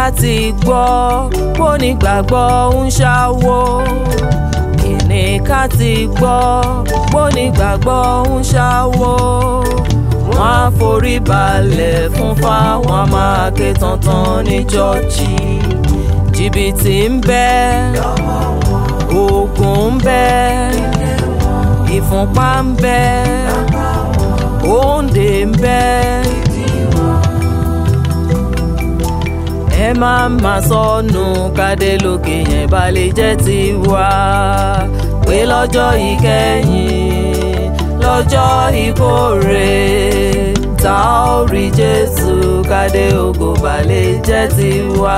ká ti gbọ́ kó nígbàgbọ́ ń ṣáwó kíni ká ti gbọ́ kó nígbàgbọ́ ń ṣáwó wọ́n á forí balẹ̀ fún fáwọn máa ké tantan ní jọ́ọ̀jì jìbìtì ń bẹ oògùn ń bẹ ìfúnpá ń bẹ òǹdè ń bẹ. ẹ má má sọnù kádé lókè yẹn bá lè jẹ́ tiwa pé lọ́jọ́ ìkẹyìn lọ́jọ́ ìkórè tá ò rí Jésù kádé ògo bá lè jẹ́ tiwa.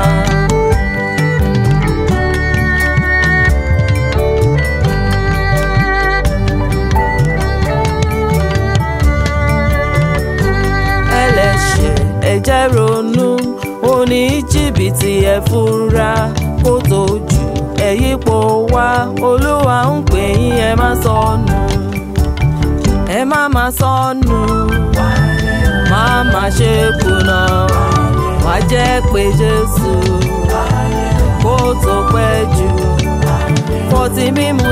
ẹlẹ́ṣẹ̀ ẹ jẹ́ ronú oní jìbìtì ẹ fura kó tó jù ẹ yípo wá olúwa ń pè yín ẹ má sọnù ẹ má má sọnù má má ṣe kùnà wá jẹ́ pé jésù kó tó pẹ́ jù fọtí mímu